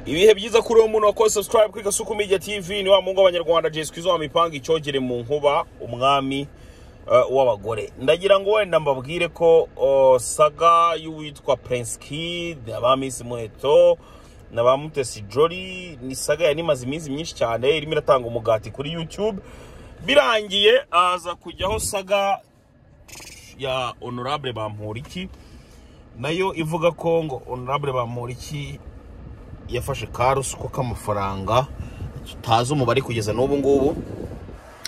ibihe byiza kuri uwo muntu wakoze subscribe kuri gasuku media tv ni wa mungu w'abanyarwanda jesi kwizo wamipanga icyogere mu nkuba umwami uh, w'abagore ndagira ngo wenda mbabwire ko uh, saga y'uwitwa prince kid aba miss muheto na ba mutesi jolly ni saga yari imaze iminsi myinshi cyane irimo iratanga umugati kuri youtube birangiye aza kujyaho saga ya honorable bamporiki nayo ivuga ko ngo honorable bamporiki yafashe ka ruswa k'amafaranga tutazi umubare kugeza n'ubu ngubu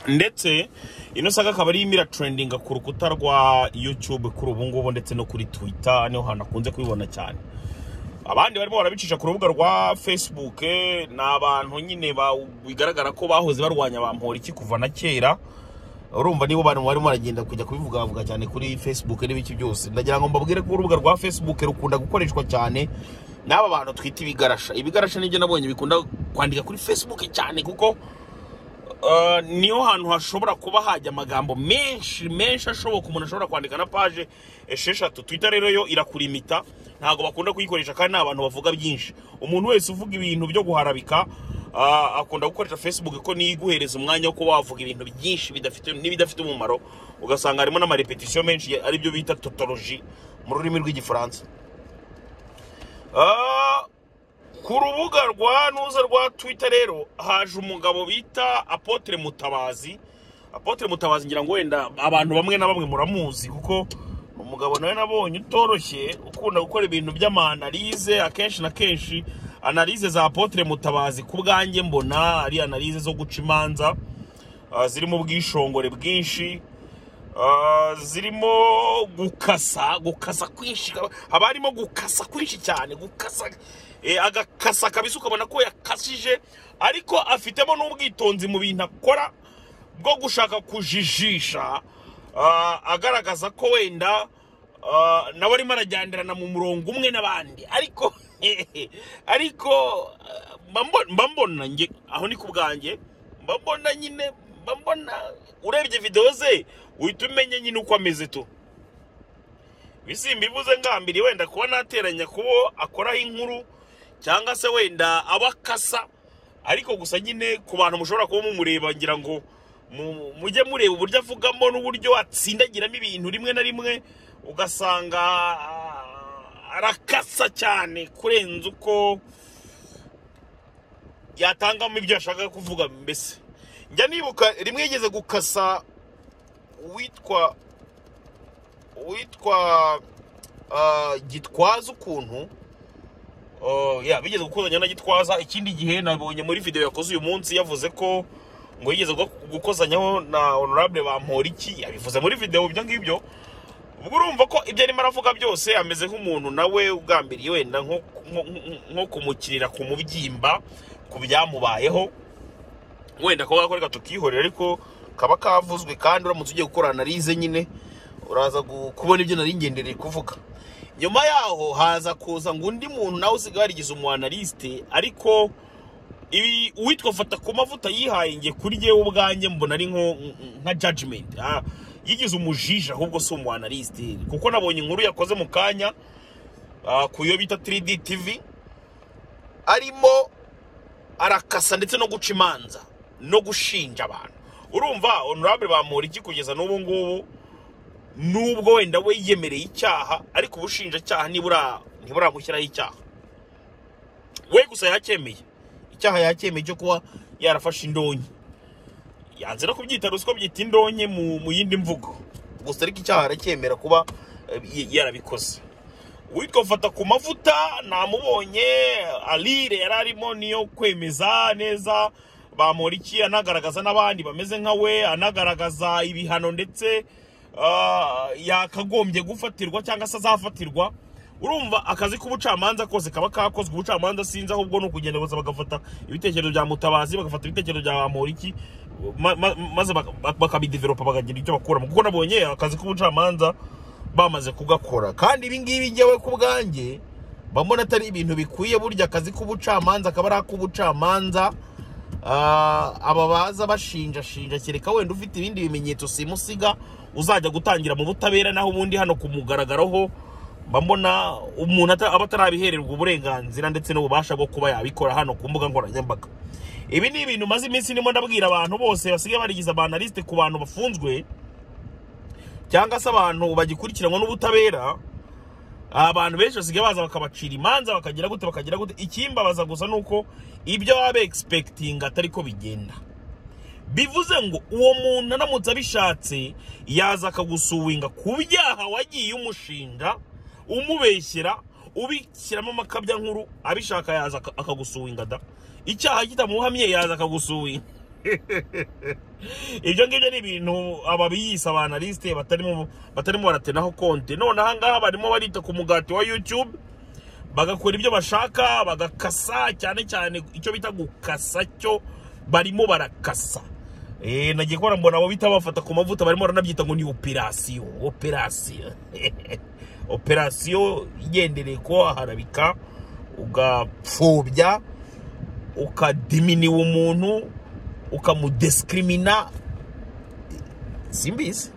ndetse ino saga akaba ari imira trendinga ku rukuta rwa youtube kuri ubu ngubu ndetse no kuri twitter niho hantu akunze kubibona cyane abandi barimo barabicisha ku rubuga rwa facebook ni abantu nyine ba- bigaragara ko bahoze barwanya ba mporiki kuva na kera urumva nibo bantu barimo baragenda kujya kubivugavuga cyane kuri facebook n'ibiki byose ndagira ngo mbabwire ko urubuga rwa facebook rukunda gukoreshwa cyane n'aba bantu twita ibigarasha ibigarasha nibyo nabonye bikunda kwandika kuri facebook cyane kuko Uh, niho hantu hashobora kuba hajya amagambo menshi menshi ashoboka umuntu ashobora kwandika na paje esheshatu twita rero yo irakurimita ntabwo bakunda kuyikoresha kandi nta bantu bavuga byinshi umuntu wese uvuga ibintu byo guharabika uh, akunda gukoresha facebook ko niyo iguhereza umwanya wo kuba wavuga ibintu byinshi bidafite n'ibidafite umumaro ugasanga harimo n'amarepetisiyo menshi ya- aribyo bita totoloji mu rurimi rw'igifaransa Ah, ku rubuga rwa nuza rwa twitter rero haje umugabo bita apotre mutabazi apotre mutabazi ngira ngo wenda abantu bamwe na bamwe muramuzi kuko umugabo nawe nabonye utoroshye ukunda gukora ibintu by'amanalize akenshi na kenshi analize za apotre mutabazi ku bwanjye mbona ari analize zo guca imanza ah, zirimo ubwishongore bwinshi Ah, zirimo gukasa gukasa kwinshi haba harimo gukasa kwinshi cyane gukasa eh, agakasa kabisa ukabona ko yakasije ariko afitemo n'ubwitonzi mu bintu akora bwo gushaka kujijisha ah, agaragaza ko wenda ah, nawe arimo arajyanirana mu murongo umwe n'abandi ariko ariko ah, mba mbo- mba mbona njye aho ni ku bwanjye mba mbona nyine mba mbona urebye videwo ze uhita umenya nyine uko ameze tu bisimba ivuze ngambiri wenda kuba nateranya kubo akoraho inkuru cyangaba se wenda aba akasa ariko gusa nyine ku bantu mushobora kuba mumureba ngira ngo mu- mujye mureba uburyo avugamo n'uburyo atsindagiramo ibintu rimwe na rimwe ugasanga ah, arakasa cyane kurenza uko yatangamo ibyo yashakaga kuvuga mbese njya nibuka rimwe yigeze gukasa uwitwa uwitwa ah, gitwaza ukuntu Oh, ya bigeze gukozanya na gitwaza ikindi gihe nabonye muri video yakoze uyu munsi yavuze ko ngo yigeze gu- gukozanyaho na honorable bamporiki yabivuze muri video ibyo ngibyo ubwo urumva ko ibyo arimo aravuga byose ameze nk'umuntu nawe ugambiriye wenda nko nko- nko- nko kumukirira ku mubyimba ku byamubayeho wenda ko gakore katukihorera ariko kaba kavuzwe kandi uramutse ugiye gukora analize nyine uraza gu- kubona ibyo nari ngendereye kuvuga nyuma yaho haza kuza ngo undi muntu nawe usigaye warigize umu analyste ariko ibi uwitwa fata ku mavuta yihaye nge kuri jyewe ubwanjye mbona ari nko nka judgment ah, yigize umujiji ahubwo si umu analyste kuko nabonye inkuru yakoze mu kanya ah, ku yo bita 3D TV arimo arakasa ndetse no guca imanza no gushinja abantu urumva honorable bamura iki kugeza n'ubu ngubu nubwo wenda we yiyemereye icyaha ariko ubushinjacyaha nibura ntiburamushyiraho icyaha we gusa yacyemeye icyaha yacyemeye cyo kuba yarafashe indonke yanze no kubyita ruswa byita indonke mu, mu yindi mvugo gusa ariko icyaha aracyemera kuba eh, y- yarabikoze uwitwa fata ku mavuta namubonye alire yari arimo niyo kwemeza neza bamporiki anagaragaza n'abandi bameze nka we anagaragaza ibihano ndetse ah, yakagombye gufatirwa cyangwa se azafatirwa urumva akazi k'ubucamanza kose kaba kakozwe ubucamanza sinzi ahubwo ni ukugenda gusa bagafata ibitekerezo bya mutabazi bagafata ibitekerezo bya bamporiki ma- ma- maze baka- bakabideveropa bakagira icyo bakuramo kuko nabonye akazi k'ubucamanza bamaze kugakora kandi ibi ngibi njyewe ku bwanjye mba mbona atari ibintu bikwiye burya akazi k'ubucamanza akaba ari ak'ubucamanza Ah, aba baza bashinjashinja kereka wenda ufite ibindi bimenyetso simusiga uzajya gutangira mu butabera naho ubundi hano kumugaragaraho mbona umuntu ata- aba atarabihererwa uburenganzira ndetse n'ububasha bwo kuba yabikora hano ku mbuga nkoranyambaga ibi ni ibintu maze iminsi ndimo ndabwira abantu bose basigaye barigize abanalisite ku bantu bafunzwe cyangwa se abantu bagikurikiranwa n'ubutabera abantu benshi basigaye baza bakabacira imanza bakagira gute bakagira gute ikimbabaza gusa ni uko ibyo baba begispekitinga atari ko bigenda bivuze ngo uwo muntu aramutse abishatse yaza akagusuwinga ku byaha wagiye umushinja umubeshyera ubishyiramo amakabya nkuru abishaka yaza aka- akagusuwinga da icyaha kitamuhamye yaza akagusuwinga ibyo ngibyo ni ibintu ababiyise abanalisite batarimo batarimo baratenaho konti none aha ngaha barimo barita ku mugati wa youtube bagakora ibyo bashaka bagakasa cyane cyane icyo bita gukasa cyo barimo barakasa Eh, nagiye kubona mbona abo bita bafata ku mavuta barimo baranabyita ngo ni operasiyo operasiyo operasiyo igendereye kuba waharabika ugapfobya ukadiminiwa umuntu ukamudesikirimina simbizi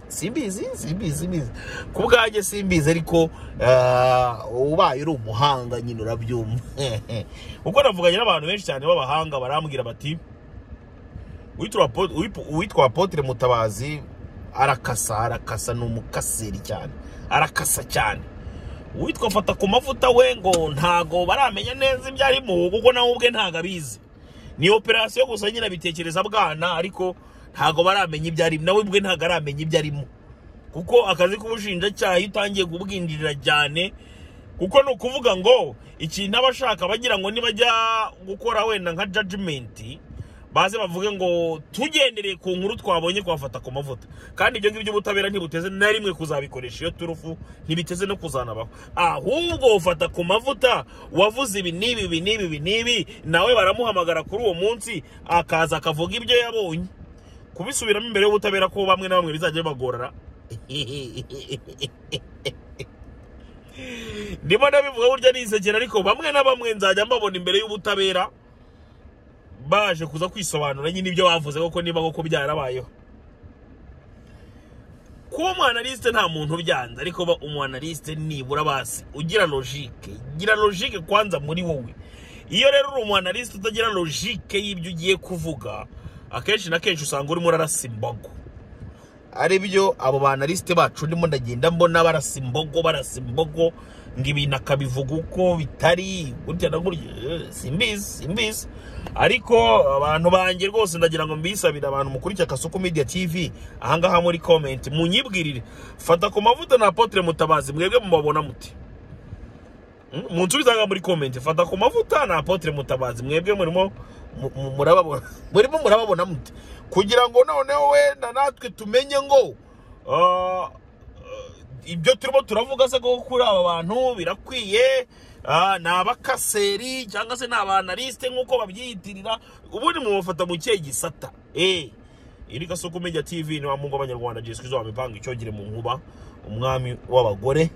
simbizi simbizi simbizi ku bwanjye simbizi ariko ah, ubaye uri umuhanga nyine urabyumva kuko navuganye n'abantu benshi cyane b'abahanga barambwira bati "Uwitwa Apo- uwip- uwitwa apotire mutabazi arakasa arakasa ni umukaseri cyane arakasa cyane uwitwa fata ku mavuta we ngo ntago baramenya neza ibyo arimo kuko nawe ubwe ntago abizi ni operasiyo gusa nyine abitekereza bwana ariko ntago baramenya ibyo arimo nawe ubwe ntago aramenya ibyo arimo kuko akazi k'ubushinjacyaha iyo utangiye kubwinjirira cyane kuko ni ukuvuga ngo ikintu aba ashaka bagira ngo nibajya gukora wenda nka jajimenti baze bavuge ngo tugendereye ku nkuru twabonye kwafata ku mavuta kandi ibyo ngibyo ubutabera ntibuteze na rimwe kuzabikoresha iyo turufu ntibiteze no kuzanabaho ahubwo ufata ku mavuta wavuze ibi n'ibi ibi n'ibi ibi n'ibi nawe baramuhamagara kuri uwo munsi akaza akavuga ibyo yabonye kubisubiramo imbere y'ubutabera ko bamwe na bamwe bizajya bibagorora ndimo ndabivuga burya nisekera ariko bamwe na bamwe nzajya mbabona imbere y'ubutabera baje kuza kwisobanura nyine ibyo bavuze koko niba koko byarabayeho kuba umwanalisite nta muntu ubyanze ariko ba umwanalisite nibura basi ugira logike gira logike kwanza muri wowe iyo rero uri umwanalisite utagira logike y'ibyo ugiye kuvuga akenshi na kenshi usanga urimo urarasa imbogo ari byo abo banalisite bacu ndimo ndagenda mbona barasa imbogo barasa imbogo ngo ibintu akabivuga uko bitari gutya na gutya eh, simbizi simbizi ariko abantu banjye rwose ndagira ngo mbisabire abantu mukurikira Kasuku Media TV ahangaha muri comment munyibwirire fata ku mavuta na Apotre Mutabazi mwebwe mubabona muti Mm, munsubizanga muri comment fata ku mavuta na Apotre Mutabazi mwebwe murimo mu- mu- murababona murimo murababona muti kugira ngo noneho wenda natwe tumenye ngo ah, ibyo turimo turavuga se ko kuri aba bantu birakwiye ah, ni abakaseri cyangwa se ni abanalisite nk'uko babyiyitirira ubundi mubafata mu kihe gisata Eh, iri gasoko media tv ni wa mungu w'abanyarwanda jesu kizo wamipanga icyogere mu nkuba umwami w'abagore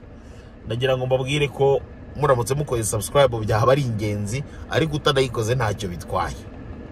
ndagira ngo mbabwire ko muramutse mukoze subscribe byaba ari ingenzi ariko utanayikoze ntacyo bitwaye